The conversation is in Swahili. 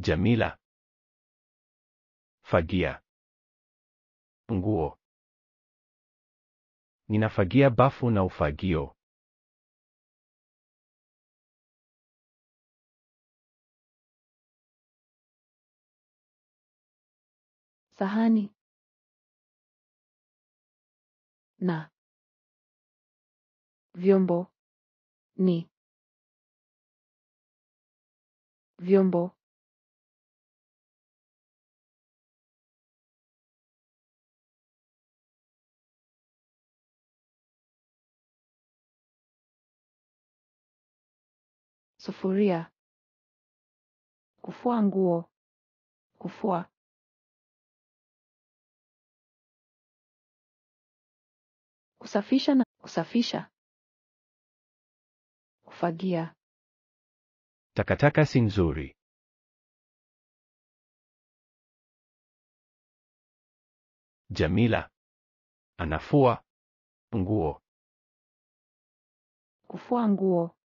Jamila. Fagia. Nguo. Ninafagia bafu na ufagio. Sahani. Na. Vyombo. Ni. Vyombo. Sufuria. Kufua nguo. Kufua. Kusafisha na kusafisha. Kufagia. Takataka si nzuri. Jamila. Anafua nguo. Kufua nguo.